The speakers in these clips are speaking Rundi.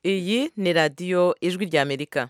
iyi ni radiyo ijwi ry'amerika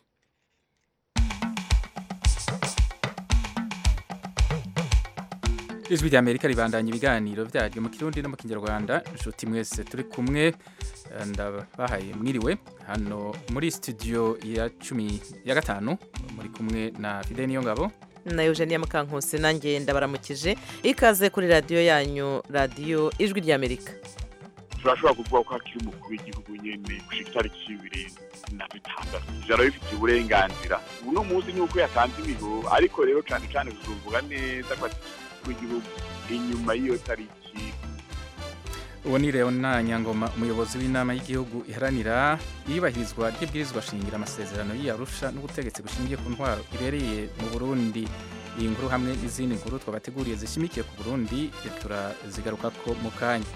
ijwi rya amerika ribandanya ibiganiro byaryo mu kirundi no mu kinyarwanda inshuti mwese turi kumwe eh, ndabahaye mwiriwe hano muri studio ya cumi ya gatanu muri kumwe na fide niyo ngabo na eugenia mukankusi nanjye ndabaramukije ikaze kuri radiyo yanyu radiyo ijwi ry'amerika turashobora kuvuga ko hakiri umukuru w'igihugu nyene gushika itariki ibiri na bitandatu ijana bifitiye uburenganzira uno munsi ni uko yatanze imigo ariko rero cane cane tuzovuga neza ko ati umukuru w'igihugu inyuma y'iyo tariki uwo ni leona nyangoma umuyobozi w'inama y'igihugu iharanira iyubahirizwa ry'ibwirizwa shingira amasezerano y'iyarusha n'ubutegetsi bushingiye ku ntwaro ibereye mu burundi iyi nkuru hamwe n'izindi nkuru twabateguriye zishimikiye ku burundi turazigarukako mu kanya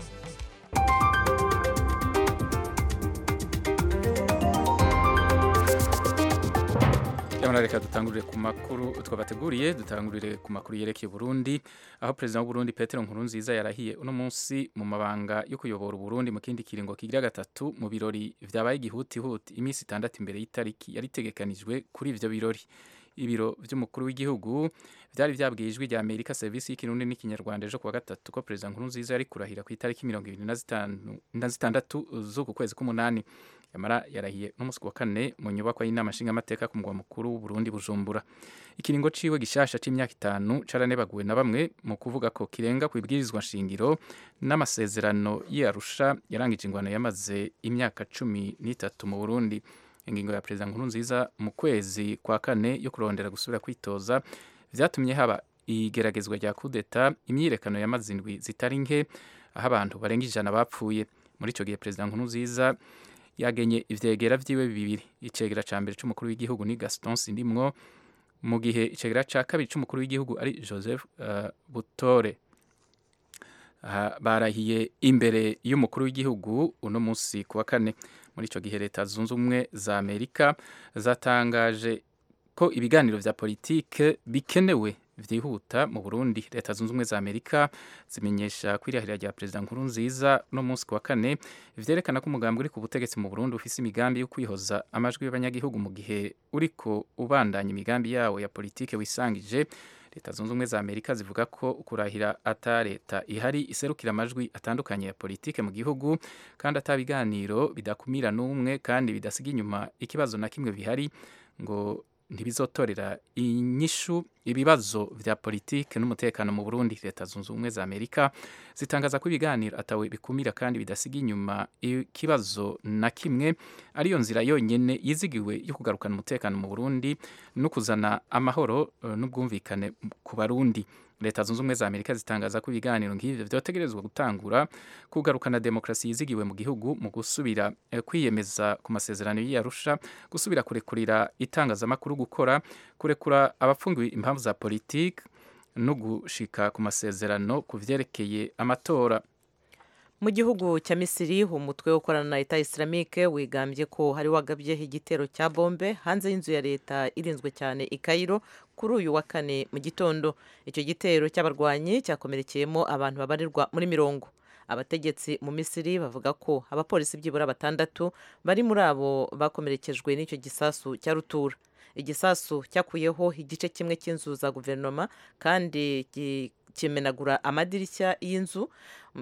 Yamara reka dutangurire ku makuru twabateguriye dutangurire ku makuru yerekeye Burundi aho president w'u Burundi Petero Nkurunziza yarahiye uno munsi mu mabanga yo kuyobora Burundi mu kindi kiringo kigira gatatu mu birori vyabaye igihutihuti iminsi itandatu imbere y'itariki yari itegekanijwe kuri ivyo birori ibiro vy'umukuru w'igihugu vyari vyabwiye ijwi rya Amerika service y'ikirundi n'ikinyarwanda ejo kuwa gatatu ko president Nkurunziza yari kurahira ku itariki mirongo ibiri na zitanu na zitandatu z'uku kwezi k'umunani yamara yarahiye n'umunsi wa kane mu nyubako y'inama nshingamateka ku mugwa mukuru w'uburundi bujumbura ikiringo ciwe gishasha c'imyaka itanu caranebaguwe na bamwe mu kuvuga ko kirenga ku ibwirizwa nshingiro n'amasezerano y'arusha yarangije ingwano yamaze imyaka cumi n'itatu mu burundi ingingo ya perezida nkurunziza mu kwezi kwa kane yo kurondera gusubira kwitoza vyatumye haba igeragezwa rya kudeta imyiyerekano yamaze indwi zitari nke aho abantu barenga ijana bapfuye muri ico gihe perezida nkurunziza yagenye ivyegera vyiwe bibiri icegera ca mbere c'umukuru w'igihugu ni Gaston Sindimwo mu gihe icegera ca kabiri c'umukuru w'igihugu ari Joseph uh, Butore uh, barahiye imbere y'umukuru w'igihugu uno munsi kuwa kane muri ico gihe leta zunze ubumwe za Amerika zatangaje ko ibiganiro vya politike bikenewe vyihuta mu Burundi leta zunze ubumwe za Amerika zimenyesha kwirahira rya perezida Nkurunziza no munsi wa kane vyerekana ko umugambi uri ku butegetsi mu Burundi ufise imigambi yo kwihoza amajwi y'abanyagihugu mu gihe uriko ubandanya imigambi yawo ya politike wisangije leta zunze ubumwe za Amerika zivuga ko kurahira ata leta ihari iserukira amajwi atandukanye ya politike mu gihugu kandi ata biganiro bidakumira n'umwe kandi bidasiga inyuma ikibazo na kimwe bihari ngo ntibizotorera inyishu ibibazo vya politike n'umutekano mu Burundi leta zunze ubumwe za Amerika zitangaza ko ibiganiro atawe bikumira kandi bidasiga inyuma ikibazo na kimwe ariyo nzira yonyene yizigiwe yo kugarukana umutekano mu Burundi no kuzana amahoro uh, n'ubwumvikane ku barundi leta zunze ubumwe za Amerika zitangaza ko ibiganiro nk'ivyo vyotegerezwa gutangura kugarukana demokrasi yizigiwe mu gihugu mu gusubira eh, kwiyemeza ku masezerano y'Arusha gusubira kurekurira itangazamakuru gukora kurekura abapfungiwe impamvu za politiki no gushika ku masezerano ku vyerekeye amatora mu gihugu cya misiri umutwe ukorana na leta islamike wigambye ko hari wagabye igitero cya bombe hanze y'inzu ya leta irinzwe cyane i Cairo kuri uyu wa kane mu gitondo icyo gitero cy'abarwanyi cyakomerekeyemo abantu babarirwa muri mirongo abategetsi mu misiri bavuga ko abapolisi byibura batandatu bari muri abo bakomerekejwe n'icyo gisasu cya rutura igisasu cyakuyeho igice kimwe cy'inzu za guverinoma kandi kimenagura amadirishya y'inzu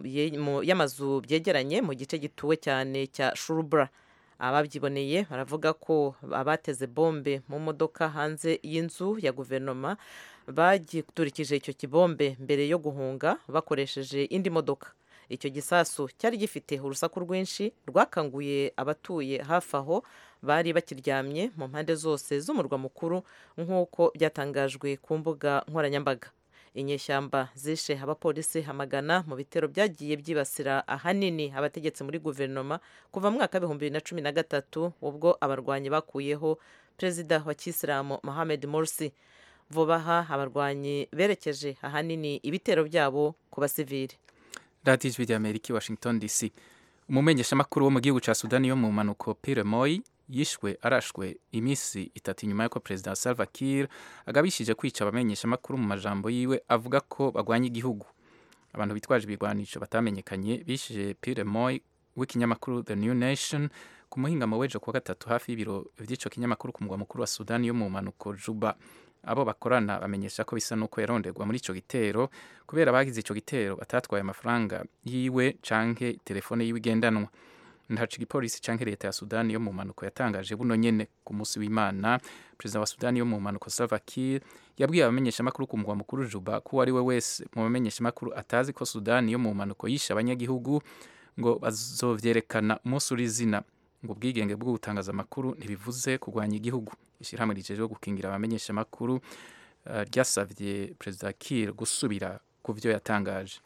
y'amazu byegeranye mu gice gituwe cyane cya shurubura ababyiboneye baravuga ko abateze bombe mu modoka hanze y'inzu ya guverinoma bagiturikije icyo kibombe mbere yo guhunga bakoresheje indi modoka icyo gisasu cyari gifite urusaku rwinshi rwakanguye abatuye hafi aho bari bakiryamye mu mpande zose z'umurwa mukuru nk'uko byatangajwe ku mbuga nkoranyambaga inyeshyamba zishe abapolisi hamagana mu bitero byagiye byibasira ahanini abategetsi muri guverinoma kuva mu mwaka w'ibihumbi bibiri na cumi na gatatu ubwo abarwanyi bakuyeho perezida wa kisilamu Mohamed Morsi vuba aha abarwanyi berekeje ahanini ibitero byabo ku basivili radiyo ijwi ry'amerika i washington dc umumenyeshamakuru wo mu gihugu cya sudani yo mu mpanuko pire moyi yishwe arashwe iminsi itatu inyuma y'uko perezida salva kiir agabishije kwica abamenyeshamakuru mu majambo yiwe avuga ko bagwanya igihugu abantu bitwaje ibigwanisho batamenyekanye bishije pire moyi w'ikinyamakuru the new nation ku muhingamo w'ejo kuwa gatatu hafi y'ibiro vy'ico kinyamakuru ku mugwa mukuru wa sudani yo mu mpanuko juba abo bakorana bamenyesha ko bisa n'uko yaronderwa muri ico gitero kubera abagize ico gitero batatwaye amafaranga yiwe canke telefone yiwe igendanwa ntaco igipolisi canke leta ya sudani yo mu mpanuko yatangaje buno nyene ku munsi w'imana perezida wa sudani yo mu mpanuko salva kiir yabwiye abamenyeshamakuru ku mugwa mukuru juba ko uwo ari we wese mu bamenyeshamakuru atazi ko sudani yo mu mpanuko yishe abanyagihugu ngo bazovyerekana umunsi uri izina ngo ubwigenge bwo gutangaza amakuru ntibivuze kurwanya igihugu ishyirahamwe rijejwe gukingira abamenyeshamakuru uh, ryasavye perezida kiir gusubira ku vyo yatangaje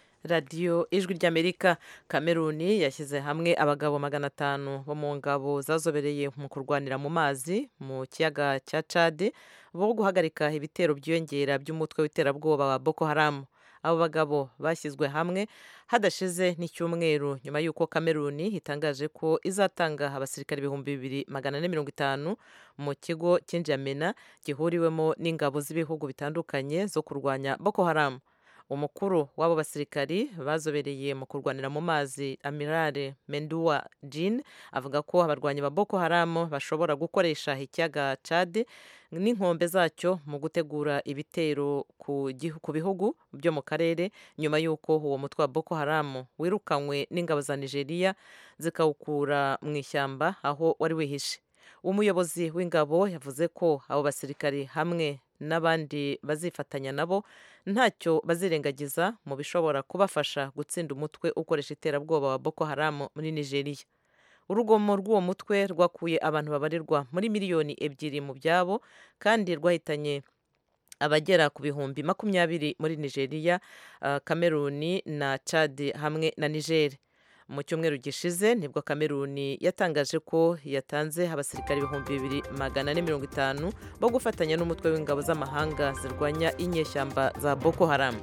radiyo ijwi ry'amerika kameruni yashyize hamwe abagabo magana atanu bo mu ngabo zazobereye mu kurwanira mu mazi mu kiyaga cya cade bo guhagarika ibitero byiyongera by'umutwe w'iterabwoba wa boko haramu abo bagabo bashyizwe hamwe hadashize n'icyumweru nyuma y'uko kameruni itangaje ko izatanga abasirikare ibihumbi bibiri magana ane mirongo itanu mu kigo cy'injamena gihuriwemo n'ingabo z'ibihugu bitandukanye zo kurwanya boko haramu umukuru w'abo basirikari bazobereye mu kurwanira mu mazi amirare mendua jean avuga ko abarwanyi ba boko haramu bashobora gukoresha ikiyaga cade n'inkombe zacyo mu gutegura ibitero ku bihugu byo mu karere nyuma y'uko uwo mutwe wa boko haramu wirukanywe n'ingabo za nigeria zikawukura mu ishyamba aho wari wihishe umuyobozi w'ingabo yavuze ko abo basirikari hamwe n'abandi bazifatanya nabo ntacyo bazirengagiza mu bishobora kubafasha gutsinda umutwe ukoresha iterabwoba wa boko haramu muri nigeria urugomo rw'uwo mutwe rwakuye abantu babarirwa muri miliyoni ebyiri mu byabo kandi rwahitanye abagera ku bihumbi makumyabiri muri nigeria kameruni na chad hamwe na niger mu cyumweru gishize nibwo kameruni yatangaje ko yatanze abasirikare ibihumbi bibiri magana ane mirongo itanu bo gufatanya n'umutwe w'ingabo z'amahanga zirwanya inyeshyamba za boko haramu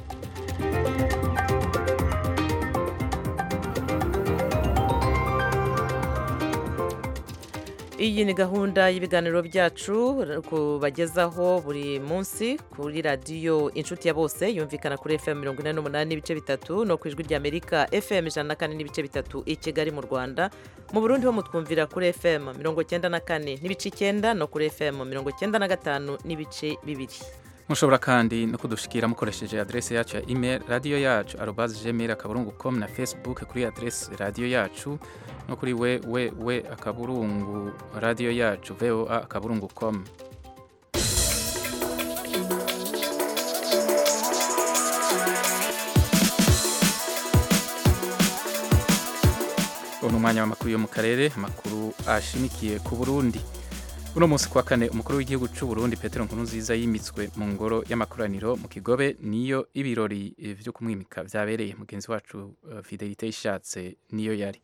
iyi ni gahunda y'ibiganiro byacu kubagezaho buri munsi kuri radiyo inshuti ya bose yumvikana kuri fm mirongo ine n'umunani n'ibice bitatu no ku ijwi ry'amerika fm ijana na kane n'ibice bitatu i kigali mu rwanda mu burundi ho mutwumvira kuri fm mirongo cyenda na kane n'ibice icyenda no kuri fm mirongo cyenda na gatanu n'ibice bibiri mushobora kandi no kudushikira mukoresheje adrese yacu ya email radiyo yacu arobaze gmail akaburungu com na facebook kuri adrese radiyo yacu no kuri we we we akaburungu radiyo yacu voa akaburungu com ubu ni umwanya w'amakuru yo mu karere amakuru ashimikiye ku burundi uno munsi kwa kane umukuru w'igihugu cy'u Burundi Petero Nkurunziza yimitswe mu ngoro y'amakoraniro mu Kigobe niyo ibirori byo kumwimika byabereye mugenzi wacu uh, Fidelite ishatse niyo yari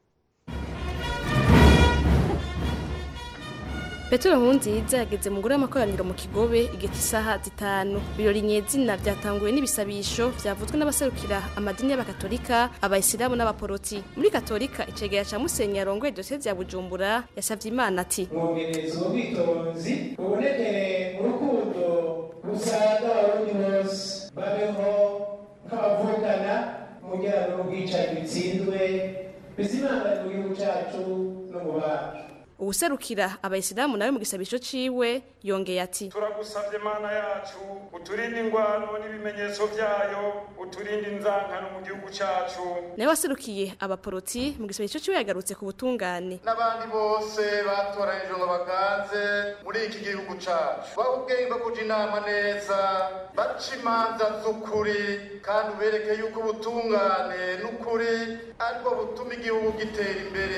Petero Nkurunziza yageze mu ngoro y'amakoraniro mu Kigobe igihe cy'isaha zitanu birori nyezina byatanguwe n'ibisabisho byavuzwe n'abaserukira amadini y'abakatolika abayisilamu n'abaporoti muri katolika icegera ca musenyi yarongoye dosiye ya Bujumbura yasavye Imana ati mwongereza ubwitonzi bubonekere mu rukundo rusaga abarundi bose babeho nk'abavukana umujyana n'ubwicanyi bitsindwe bizimangane mu gihugu cacu no mu bacu uwuserukira abayisilamu nawe mu gisabisho ciwe yongeye ati turagusabye mana yacu uturinde ingwano n'ibimenyetso vyayo uturinde inzankano mu gihugu cacu nawe waserukiye abaporoti mu gisabisho ciwe yagarutse ku butungane n'abandi bose batoranijwe ngo baganze muri iki gihugu cacu baha ubwenge bwo kuja inama neza baca imanza z'ukuri kandi ubereke yuko ubutungane n'ukuri aribwo butuma igihugu gitera imbere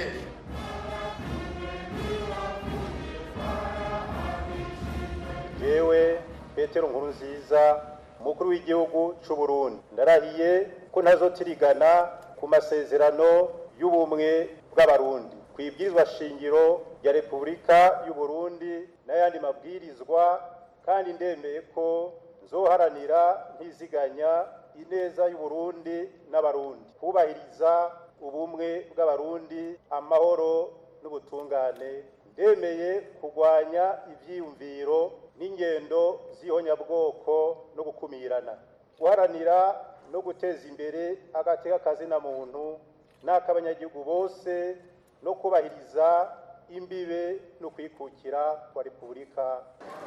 yewe petero nkuru nziza umukuru w'igihugu cy'u Burundi ndarahiye ko ntazotirigana ku masezerano y'ubumwe bw'abarundi ku ibwirizwa shingiro rya repubulika y'u Burundi n'ayandi mabwirizwa kandi ndemeye ko nzoharanira ntiziganya ineza y'u Burundi n'abarundi kubahiriza ubumwe bw'abarundi amahoro n'ubutungane ndemeye kurwanya ibyiyumviro n'ingendo z'ihonyabwoko no gukumirana guharanira no guteza imbere agateka kazina muntu n'ak'abanyagihugu bose no kubahiriza imbibe no kwikukira kwa repubulika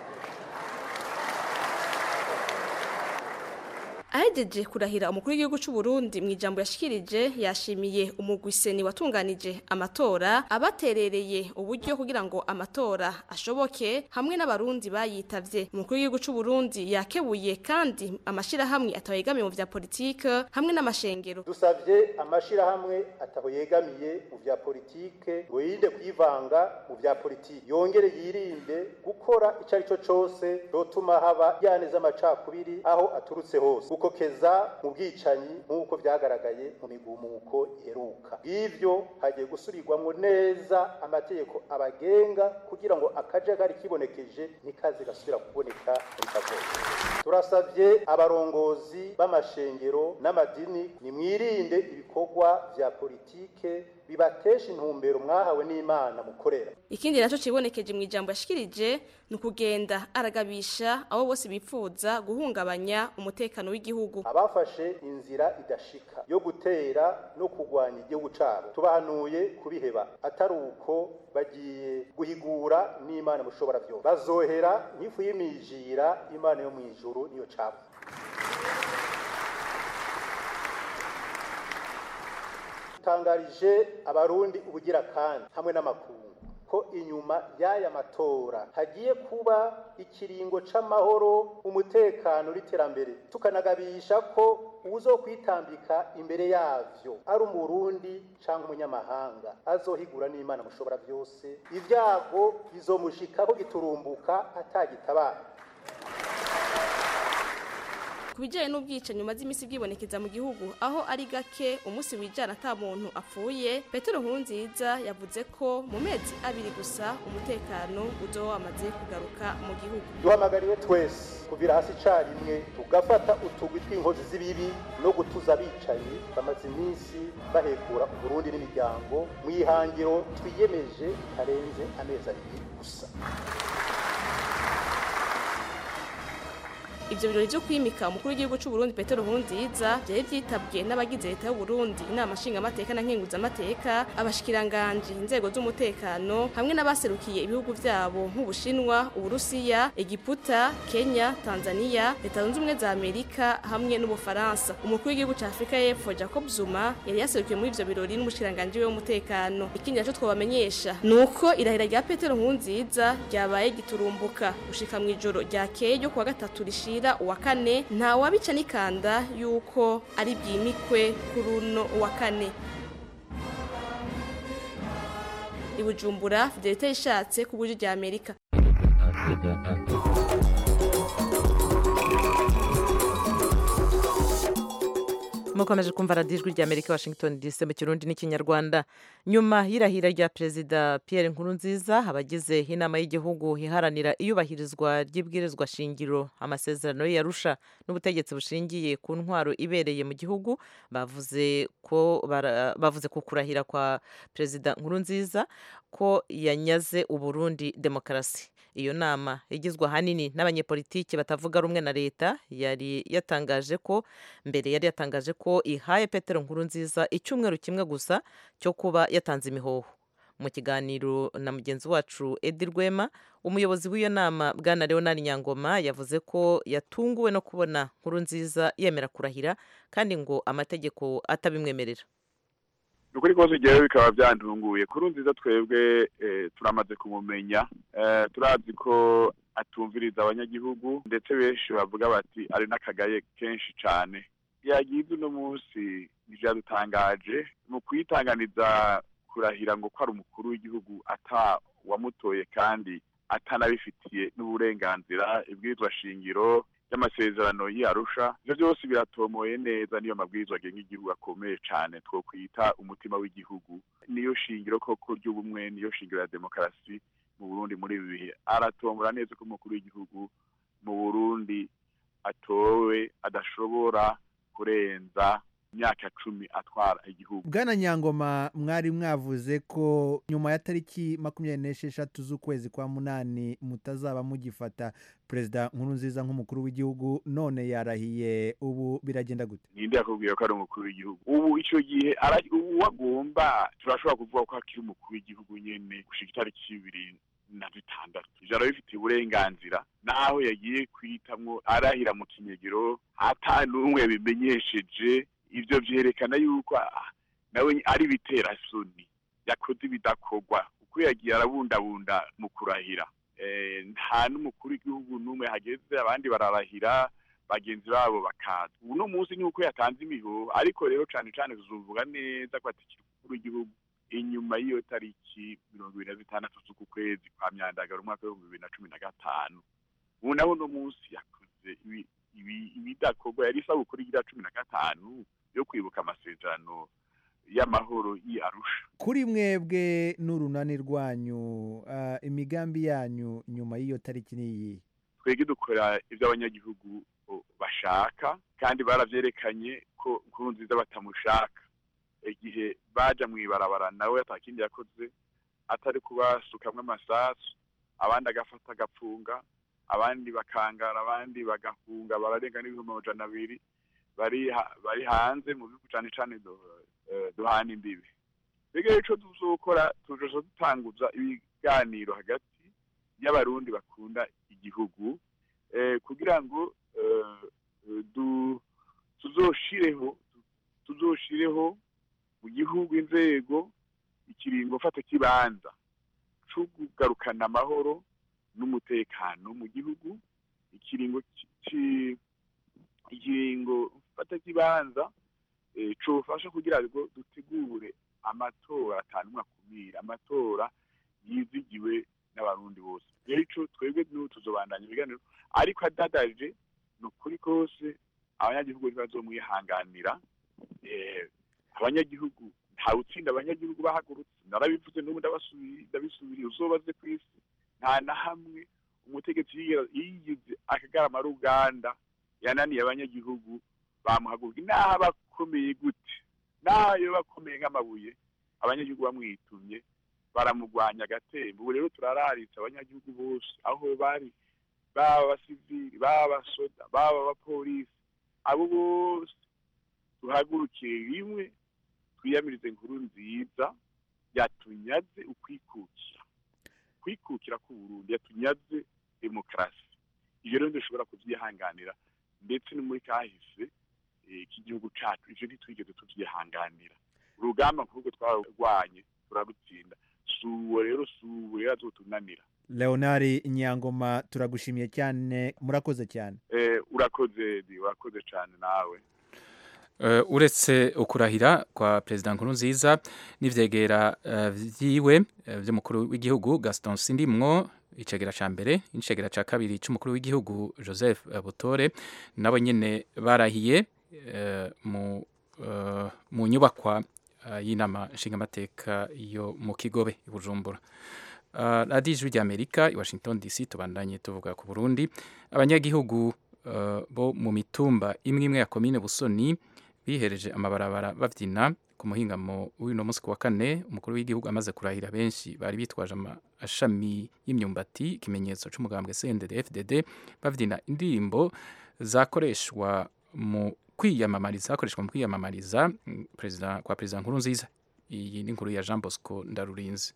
ahejeje kurahira umukuru w'igihugu cy'u Burundi mu ijambo yashikirije yashimiye umugwiseni watunganije amatora abaterereye uburyo kugira ngo amatora ashoboke hamwe n'abarundi bayitavye umukuru w'igihugu cy'u Burundi yakebuye kandi amashirahamwe atawegamiye mu vya politike hamwe n'amashengero dusavye amashirahamwe ataho yegamiye mu vya politike ngo yirinde kwivanga mu vya politike yongere yirinde gukora ico ari cyo cose cotuma haba yaneza amacakubiri aho aturutse hose gukokeza mu bwicanyi nk'uko vyagaragaye mu migumuko iheruka bw'ivyo hagiye gusubirwamwo neza amategeko abagenga kugira ngo akajagari kibonekeje ntikaze gasubira kuboneka muri kazoza turasavye abarongozi b'amashengero n'amadini nimwirinde ibikorwa vya politike bibatesha intumbero mwahawe n'Imana mukorera ikindi naco cibonekeje mu ijambo yashikirije ni ukugenda aragabisha abo bose bipfuza guhungabanya umutekano w'igihugu abafashe inzira idashika yo gutera no kurwanya igihugu cabo tubahanuye kubiheba atari uko bagiye guhigura n'Imana mushobora vyose bazohera nk'ifu y'imijira Imana yo mw'ijuru niyo cabo tangarije abarundi ubugira kandi hamwe n'amakungu ko inyuma y'aya matora hagiye kuba ikiringo c'amahoro umutekano n'iterambere tukanagabisha ko uzo kwitambika imbere yavyo ari umurundi canke umunyamahanga azohigura n'imana mushobora vyose ivyago bizomushikako giturumbuka atagitabara ku bijyanye n'ubwicanyi umaze iminsi bwibonekeza mu gihugu aho ari gake umunsi wijana ata muntu apfuye petero nkurunziza yavuze ko mu mezi abiri gusa umutekano uzoba wamaze kugaruka mu gihugu duhamagariwe twese kuvira hasi icarimwe tugafata utugwi tw'inkozi z'ibibi no gutuza abicanyi bamaze iminsi bahekura uburundi n'imiryango mu ihangiro twiyemeje karenze amezi abiri gusa Ivyo birori vyo kwimika umukuru w'igihugu c'u Burundi Petero Nkurunziza vyari vyitabwe n'abagize leta y'u Burundi inama nshinga amateka na nkenguza amateka abashikiranganje inzego z'umutekano hamwe n'abaserukiye ibihugu vyabo nk'Ubushinwa, Uburusiya, Egiputa, Kenya, Tanzania, leta zunze ubumwe za Amerika hamwe n'Ubufaransa. Umukuru w'igihugu ca Afrika y'Epfo Jacob Zuma yari yaserukiye muri ivyo birori n'umushikiranganje w'umutekano. Ikindi naco twabamenyesha nuko irahira rya Petero Nkurunziza ryabaye giturumbuka gushika mw'ijoro ryakeye ryo kuwa gatatu rishira bashira uwa kane nta wabica n'ikanda yuko ari bwimikwe kuri uno uwa kane ibujumbura fidelite yishatse ku buryo rya amerika mukomeje kumva radiyo ijwi rya amerika washington dc mu kirundi n'ikinyarwanda nyuma y'irahira rya perezida pierre nkurunziza abagize inama y'igihugu iharanira iyubahirizwa ry'ibwirizwa shingiro amasezerano yarusha n'ubutegetsi bushingiye ku ntwaro ibereye mu gihugu bavuze ko bavuze ku kurahira kwa perezida nkurunziza ko yanyaze uburundi demokarasi iyo nama igizwe ahanini n'abanyepolitiki batavuga rumwe na leta yari yatangaje ko mbere yari yatangaje ko ihaye petero nkurunziza icyumweru kimwe gusa cyo kuba yatanze imihoho mu kiganiro na mugenzi wacu edi rwema umuyobozi w'iyo nama bwana leonard nyangoma yavuze ko yatunguwe no kubona nkurunziza yemera kurahira kandi ngo amategeko atabimwemerera ukuri kose igihe bikaba byantunguye kuri nziza twebwe turamaze kumumenya turazi ko atumviriza abanyagihugu ndetse benshi bavuga bati ari n'akagaye kenshi cyane yagize uno munsi byadutangaje mu kuyitanganiza kurahira ngo ko ari umukuru w'igihugu ata wamutoye kandi atanabifitiye n'uburenganzira ibwirizwa shingiro y'amasezerano y'arusha ivyo byose biratomoye neza niyo mabwirizwa agenga igihugu akomeye cyane two kwita umutima w'igihugu niyo shingiro koko ry'ubumwe niyo shingiro ya demokarasi mu burundi muri ibi bihe aratombora neza ko umukuru w'igihugu mu burundi atowe adashobora kurenza imyaka cumi atwara igihugu bwana nyangoma mwari mwavuze ko nyuma ya tariki makumyabiri n'esheshatu z'ukwezi kwa munani mutazaba mugifata perezida nkuru nziza nk'umukuru w'igihugu none yarahiye ubu biragenda gute ninde yakubwiye ko ari umukuru w'igihugu ubu icyo gihe uwo agomba turashobora turashobora kuvuga ko hakiri umukuru w'igihugu nyene gushika itariki ibiri na zitandatu ijana bifitiye uburenganzira naho yagiye kwitamwo arahira mu kinyegero ata n'umwe bimenyesheje ivyo vyerekana yuko ah, nawe ari bitera soni yakoze ibidakorwa uko yagiye arabundabunda mu kurahira Eh, nta n'umukuru w'igihugu n'umwe hageze abandi bararahira bagenzi babo bakaza uno munsi ni uko yatanze imihoho ariko rero cane cane tuzovuga neza ko atikiri umukuru w'igihugu inyuma y'iyo tariki mirongo ibiri na zitandatu z'uku kwezi kwa myandagaro umwaka w'ibihumbi bibiri na cumi na gatanu ubu naho uno munsi yakoze ibi- ibi- ibidakorwa yari isabukuru igira cumi na gatanu yo kwibuka amasezerano y'amahoro y'i arusha kuri mwebwe n'urunani rwanyu ah, imigambi yanyu nyuma y'iyo tariki ni iyi twebwe dukora ibyo abanyagihugu o, bashaka kandi baravyerekanye ko nkuru nziza batamushaka igihe baja mw'ibarabara nawe atakindi yakoze atari kubasukamwo amasasu abandi agafata agapfunga abandi bakangara abandi bagahunga bararenga n'ibihumbi amajana abiri bari ha- bari hanze mu bihugu cane cane du- eh, duhana imbibi twebwe rero ico tuzokora tuzoza dutanguza ibiganiro hagati y'abarundi bakunda igihugu eh, kugira ngo eh, eh, du tuzoshireho tuzoshireho mu gihugu inzego ikiringo fata kibanza co kugarukana amahoro n'umutekano mu gihugu ikiringo ci- ci- ikiringo fata kibanza eh, cofasha kugira ngo dutegure amatora atanumwe akumira amatora yizigiwe n'abarundi bose rero ico twebwe n'ubu tuzobandanya ibiganiro ariko adadaje ni ukuri kose abanyagihugu ntibazomwihanganira eh, abanyagihugu ntawe utsinda abanyagihugu bahagurutse narabivuze n'ubu ndabasubiri- ndabisubiriye uzobaze ku isi nta na hamwe umutegetsi yigera- yigize akagarama ruganda yananiye abanyagihugu bamuhaguruka naho aba akomeye gute naho yoba akomeye nk'amabuye abanyagihugu bamwitumye baramugwanya agatembo ubu rero turararitse abanyagihugu bose aho bari baba abasivili baba abasoda baba abapolisi abo bose duhagurukire rimwe twiyamirize inkuru nziza yatunyaze ukwikukira kwikukira k'uburundi yatunyaze demokarasi ivyo rero dushobora kuvyihanganira ndetse no muri kahise eh, k'igihugu cacu ivyo ntitwigeze tuvyihanganira urugamba nk'urwo twararwanye turarutsinda suwo rero suwo rero azotunanira leonari nyangoma turagushimiye cyane murakoze cyane eh, urakoze di urakoze cane nawe Eh, uretse ukurahira kwa perezida nkurunziza n'ivyegera eh, vyiwe eh, vy'umukuru w'igihugu gaston sindimwo icegera ca mbere n'icegera ca kabiri c'umukuru w'igihugu joseph eh, butore nabo nyene barahiye eh, mu eh, mu nyubakwa eh, y'inama nshingamateka yo mu kigobe i bujumbura Uh, radiyo ijwi ry'amerika i washington dc tubandanye tuvuga ku burundi abanyagihugu uh, bo mu mitumba imwe imwe ya komine busoni bihereje amabarabara babyina ku muhingamo w'uno munsi ku wa kane umukuru w'igihugu amaze kurahira benshi bari bitwaje amashami y'imyumbati ikimenyetso c'umugambwe CNDD FDD babyina indirimbo zakoreshwa mu kwiyamamariza zakoreshwa mu kwiyamamariza mm, perezida kwa perezida nkuru nziza iyi ni inkuru ya Jean Bosco Ndarurinzi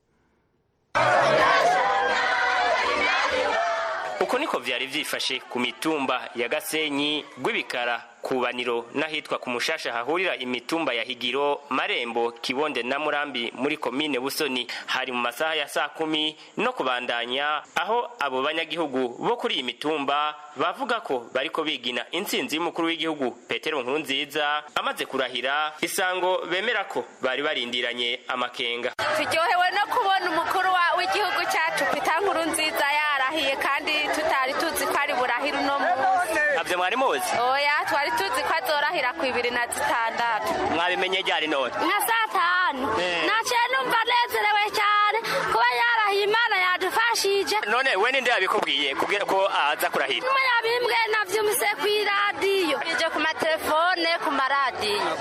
uko niko vyari vyifashe ku mitumba ya gasenyi rw'ibikara kubaniro n'ahitwa ku mushasha hahurira imitumba ya higiro marembo kibonde na murambi muri komine busoni hari mu masaha ya saa kumi no kubandanya aho abo banyagihugu bo kuri iyi mitumba bavuga ko bariko bigina intsinzi y'umukuru w'igihugu petero nkurunziza amaze kurahira isango bemera ko bari barindiranye amakenga turyohewe no kubona umukuru wa- w'igihugu cyacu pita nkuru nziza yarahiye kandi tutari tuzi ko ari burahira uno munsi ntabyo mwari muzi oya twari tuzi ko azorahira ku ibiri na zitandatu mwabimenye ryari none nka saa tanu naciye numva nezerewe cyane kuba yarahiye imana yadufashije none we ninde yabikubwiye kubwira ko aza kurahira nyuma yabimbwe navyumvise ku iradiyo ije ku matelefone ku maradiyo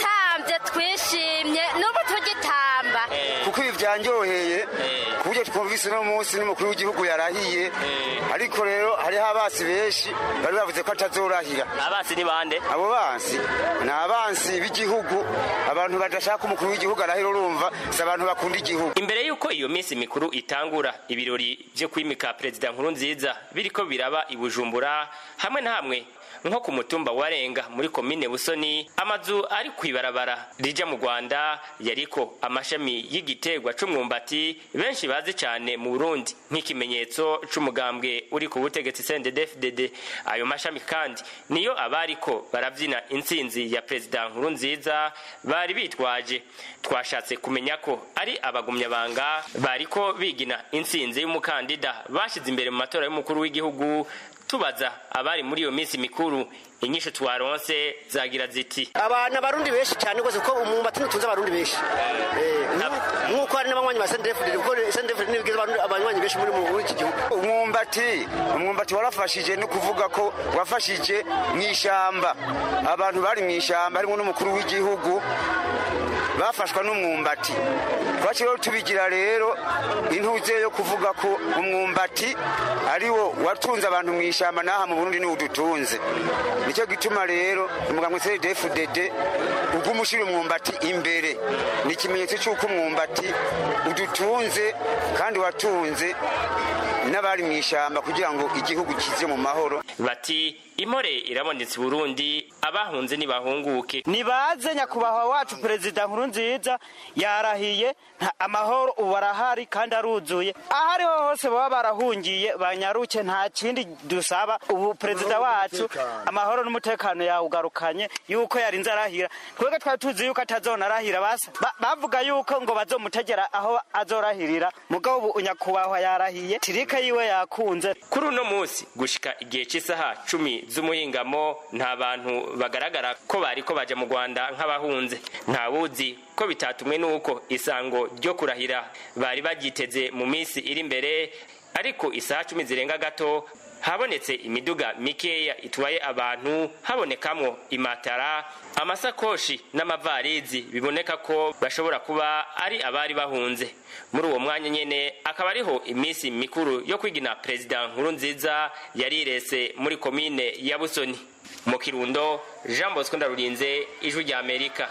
twatambye twishimye n'ubu tugitamba kuko ibi byanyoheye ku buryo twumva twumvise uno munsi n'umukuru w'igihugu yarahiye ariko rero hariho abasi benshi bari bavuze ko atazorahira abasi ni bande abo bansi ni abansi b'igihugu abantu badashaka umukuru w'igihugu arahira urumva si abantu bakunda igihugu imbere y'uko iyo minsi mikuru itangura ibirori byo kwimika perezida nkuru nziza biriko biraba i bujumbura hamwe na hamwe nko ku mutumba warenga muri komine busoni amazu ari kwibarabara rija mu rwanda yariko amashami y'igiterwa c'umwumbati benshi bazi cane mu burundi nk'ikimenyetso c'umugambwe uri ku butegetsi cnddfdd ayo mashami kandi niyo abariko baravyina intsinzi ya perezida nkuru nziza bari bitwaje twashatse kumenya ko ari abagumyabanga bariko bigina intsinzi y'umukandida bashize imbere mu matora y'umukuru w'igihugu tubaza abari muri iyo minsi mikuru inyisho twaronse zagira ziti abantu abarundi benshi cyane rwose kuko umwumbati ntutunze abarundi benshi nk'uko hari n'abanywanyi ba sendefurire kuko sendefurire ntibigize abanywanyi benshi muri muri iki gihugu umwumbati umwumbati warafashije no kuvuga ko wafashije mu ishyamba abantu bari mu ishyamba harimo n'umukuru w'igihugu bafashwa n'umwumbati twakiriho tubigira rero intuze yo kuvuga ko umwumbati ari wo watunze abantu mu ishyamba n'aha mu burundi niwo udutunze nicyo gituma rero umuganga cdfdd uguma ushyira umwumbati imbere ni ikimenyetso cy'uko umwumbati udutunze kandi watunze n'abari mu ishyamba kugira ngo igihugu kize mu mahoro bati impore irabonetse burundi abahunze ntibahunguke nibaze nyakubahwa wacu perezida nkuru nziza yarahiye amahoro ubu arahari kandi aruzuye aho ariho hose baba barahungiye banyaruke nta kindi dusaba ubu perezida wacu amahoro n'umutekano yawugarukanye yuko yarinze arahira twebwe twari tuzi yuko atazonarahira basa bavuga yuko ngo bazomutegera aho azorahirira mugabo ubu nyakubahwa yarahiye tirike yiwe yakunze kuri uno munsi gushika igihe cy'isaha cumi z'umuhingamo nta bantu bagaragara ko bari ko baje mu rwanda nk'abahunze nta wuzi ko bitatumwe n'uko isango ryo kurahira bari baryiteze mu minsi iri imbere ariko isaha cumi zirenga gato habonetse imiduga mikeya itwaye abantu habonekamwo imatara amasakoshi n'amavarizi biboneka ko bashobora kuba ari abari bahunze muri uwo mwanya nyene akaba ariho iminsi mikuru yo kwigina perezida nkuru nziza yarirese muri komine ya busoni mu kirundo jean bosco ndarurinze ijwi rya amerika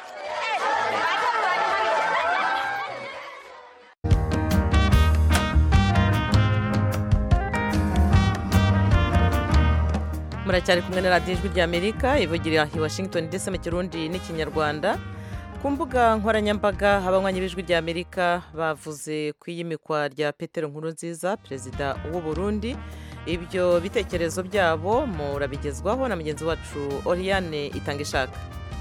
muracyari kumwe na radiyo ijwi ry'amerika ivugira i washington ndetse mu kirundi n'ikinyarwanda ku mbuga nkoranyambaga abanywanyi b'ijwi ry'amerika bavuze ku iyimikwa rya petero nkuru nziza perezida w'u Burundi ibyo bitekerezo byabo murabigezwaho na mugenzi wacu oriane itanga ishaka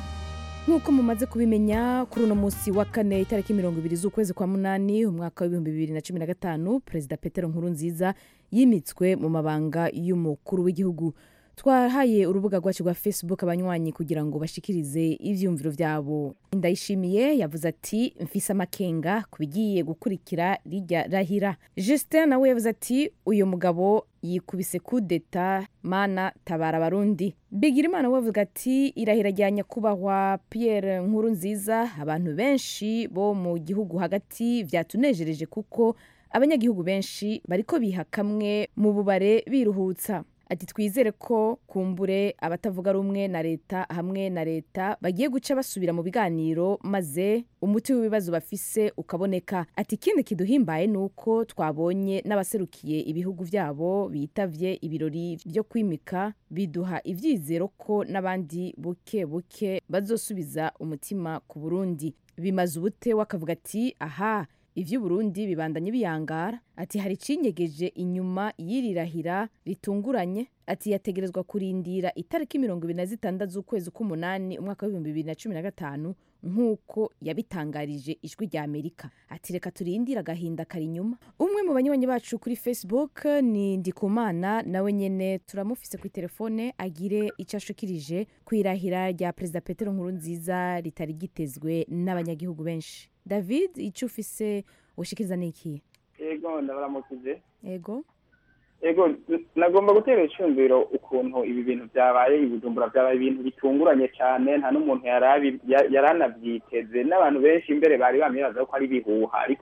nk'uko mumaze kubimenya kuri uno munsi wa kane itariki mirongo ibiri z'ukwezi kwa munani umwaka w'ibihumbi bibiri na cumi na gatanu perezida petero nkuru nziza yimitswe mu mabanga y'umukuru w'igihugu twahaye urubuga rwacu rwa facebook abanywanyi kugira ngo bashikirize ivyumviro vyabo ndayishimiye yavuze ati mfise amakenga ku bigiye gukurikira rijya rahira justin nawe yavuze ati uyu mugabo yikubise kudeta mana tabara abarundi bigirimana we avuga ati irahira rya nyakubahwa pierre nkuru nziza abantu benshi bo mu gihugu hagati vyatunejereje kuko abanyagihugu benshi bariko biha kamwe mu bubare biruhutsa ati twizere ko kumbure abatavuga rumwe na leta hamwe na leta bagiye guca basubira mu biganiro maze umuti w'ibibazo bafise ukaboneka ati ikindi kiduhimbaye ni uko twabonye n'abaserukiye ibihugu byabo bitavye ibirori byo kwimika biduha ivyizero ko n'abandi buke buke bazosubiza umutima ku burundi bimaze ubute wakavuga ati aha ivy'uburundi bibandanye biyangara ati hari icinyegeje inyuma y'irirahira ritunguranye ati yategerezwa kurindira itariki mirongo ibiri na zitandatu z'ukwezi k'umunani umwaka w'ibihumbi bibiri na cumi na gatanu nk'uko yabitangarije ijwi rya amerika ati reka turindire agahinda kari inyuma umwe mu banywanyi bacu kuri facebook ni ndikumana nawe nyene turamufise kuri telefone agire icyo ashikirije ku irahira rya perezida petero nkuru nziza ritari gitezwe n'abanyagihugu benshi david icyo ufise ushikiriza ni iki ego ndabaramukije ego ego nagomba gutera icyumviro ukuntu ibi bintu byabaye ibijumbura byabaye ibintu bitunguranye cyane nta n'umuntu yari anabyiteze n'abantu benshi imbere bari bamibaza ko ari ibihuha ariko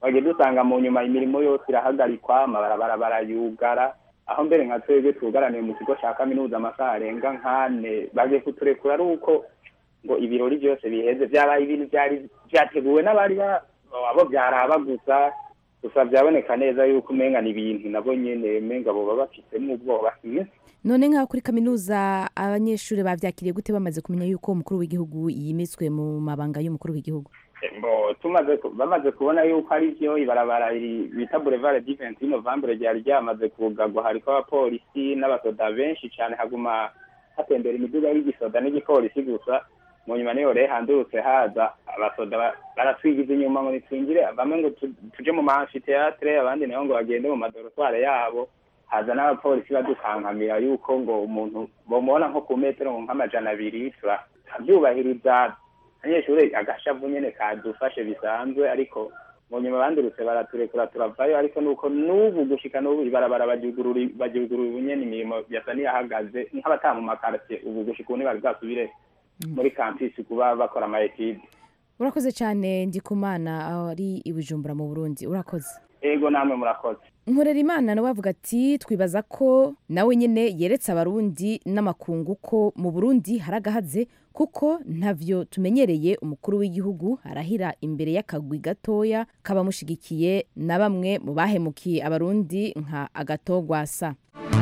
twagiye dusanga mu nyuma imirimo yose irahagarikwa amabarabara barayugara aho mbere nka twebwe twugaraniye mu kigo cya kaminuza amasaha arenga nk'ane bagiye kuturekura ari uko ngo ibirori byose biheze byabaye ibintu byari byateguwe n'abari ba- abo byaraba gusa gusa byaboneka neza yuko umenga ni ibintu nabo nyene umenga boba bafitemo ubwoba sinzi none nk'aho kuri kaminuza abanyeshuri bavyakiriye gute bamaze kumenya yuko umukuru w'igihugu yimitswe mu mabanga y'umukuru w'igihugu bo tumaze ku- bamaze kubona yuko ari byo ibarabara iri bita boulevard du 28 novembre ryari ryamaze kugagwa hariko abapolisi n'abasoda benshi cane haguma hatembera imiduga y'igisoda n'igipolisi gusa mu nyuma niyo rero handurutse haza abasoda ba- baratwigiza inyuma ngo nitwinjire bamwe ngo tu- tuje mu maamfiteatre abandi nabo ngo bagende mu madorotware yabo haza n'abapolisi badukankamira yuko ngo umuntu bomubona nko ku metero nk'amajana abiri tura- turabyubahiriza abanyeshuri agashavu nyene kadufashe bisanzwe ariko mu nyuma bandurutse baraturekura turavayo ariko nuko n'ubu gushika n'ubu ibarabara baryugurura baryugurura ubu nyene imirimo yasa n'iyahagaze nk'abataha mu makartie ubu gushika ubu ntibari bwasubire muri campus kuba bakora ama etide urakoze cyane ndikumana ari i bujumbura mu burundi urakoze ego namwe murakoze nkorera imana nawe avuga ati twibaza ko nawe nyine yeretse abarundi n'amakungu ko mu burundi hari agahaze kuko ntavyo tumenyereye umukuru w'igihugu arahira imbere y'akagwi gatoya k'abamushigikiye na bamwe mu bahemukiye abarundi nka agatogwasa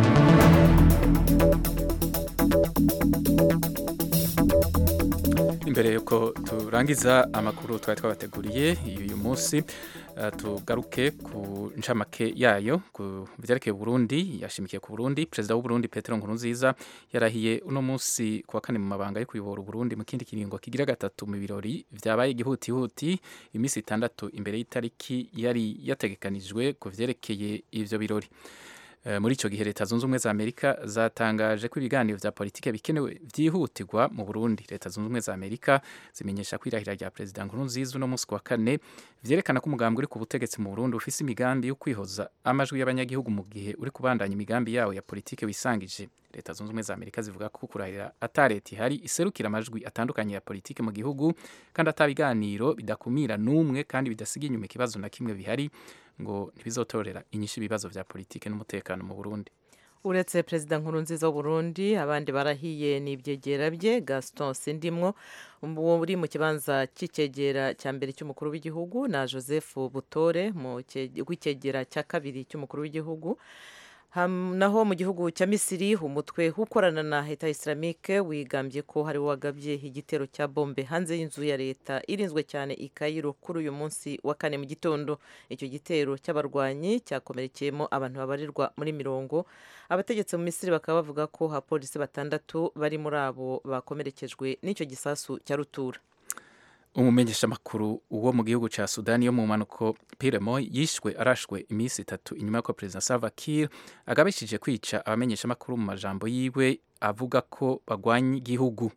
imbere yuko turangiza amakuru twari twabateguriye uyu munsi eh, tugaruke ku ncamake yayo ku byerekeye Burundi yashimikiye ku Burundi perezida w'u Burundi Petero Nkurunziza yarahiye uno munsi ku wa kane mu mabanga yo kuyobora Burundi mu kindi kiringo kigira gatatu mu birori vyabaye igihutihuti iminsi itandatu imbere y'itariki yari yategekanijwe ku vyerekeye ivyo birori Eh, muri ico gihe leta zunze ubumwe za amerika zatangaje ko ibiganiro vya politike bikenewe vyihutirwa mu burundi leta zunze ubumwe za amerika zimenyesha ko irahira rya perezida nkurunziza uno munsi ku wa kane vyerekana ko umugambi uri ku butegetsi mu burundi ufise imigambi yo kwihoza amajwi y'abanyagihugu mu gihe uri kubandanya imigambi yawo ya politike wisangije leta zunze ubumwe za amerika zivuga ko kurahira ata leta ihari iserukira amajwi atandukanye ya politike mu gihugu kandi ata biganiro bidakumira n'umwe kandi bidasiga inyuma ikibazo na kimwe bihari ngo ntibizotorera inyishu ibibazo vya politike n'umutekano mu burundi uretse perezida nkurunziza w'uburundi abandi barahiye ni ibyegera bye gaston sindimwo uri mu kibanza cy'icyegera cya mbere cy'umukuru w'igihugu na joseph butore mu w'icyegera cya kabiri cy'umukuru w'igihugu Ham- naho mu gihugu cya misiri umutwe ukorana na leta islamike wigambye ko hari wagabye igitero cya bombe hanze y'inzu ya leta irinzwe cyane i Cairo kuri uyu munsi wa kane mu gitondo icyo gitero cy'abarwanyi cyakomerekeyemo abantu babarirwa muri mirongo abategetsi mu misiri bakaba bavuga ko abapolisi batandatu bari muri abo bakomerekejwe n'icyo gisasu cya rutura umumenyeshamakuru wo mu gihugu ca sudani yo mu mpanuko piremo yishwe arashwe iminsi itatu inyuma y'uko perezida salva kiir agabishije kwica abamenyeshamakuru mu majambo yiwe avuga ko bagwanya igihugu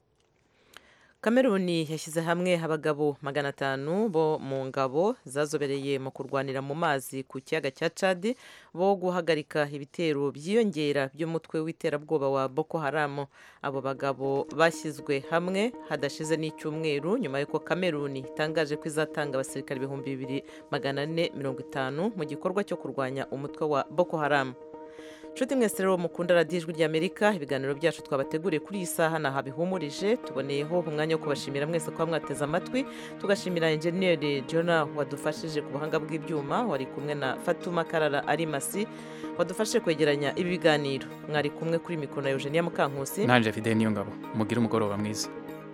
kameruni yashyize hamwe abagabo magana atanu bo mu ngabo zazobereye mu kurwanira mu mazi ku kiyaga cya cadi bo guhagarika ibitero byiyongera by'umutwe w'iterabwoba wa boko haramu abo bagabo bashyizwe hamwe hadashize n'icyumweru nyuma y'uko kameruni itangaje ko izatanga abasirikare ibihumbi bibiri magana ane mirongo itanu mu gikorwa cyo kurwanya umutwe wa boko haramu nshuti mwese rero mukunda radiyo ijwi ry'amerika ibiganiro byacu twabateguriye kuri iyi saha ni bihumurije tuboneyeho umwanya wo kubashimira mwese kuba mwateze amatwi tugashimira enjeniyeri jona wadufashije ku buhanga bw'ibyuma wari kumwe na fatuma karara arimasi wadufashije kwegeranya ibi biganiro mwari kumwe kuri mikoro na eugenia mukankusi nanje fide niyo ngabo mugire umugoroba mwiza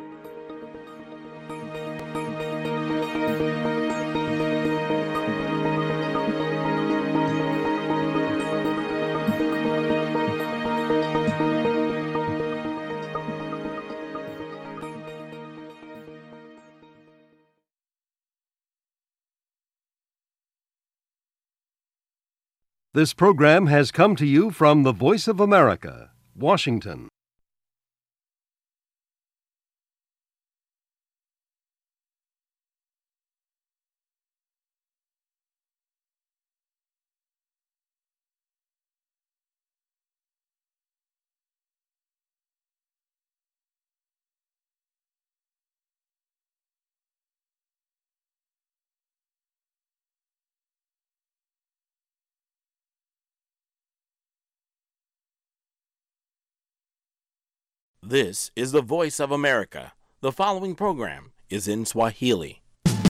This program has come to you from the Voice of America, Washington. This is the voice of America. The following program is in Swahili.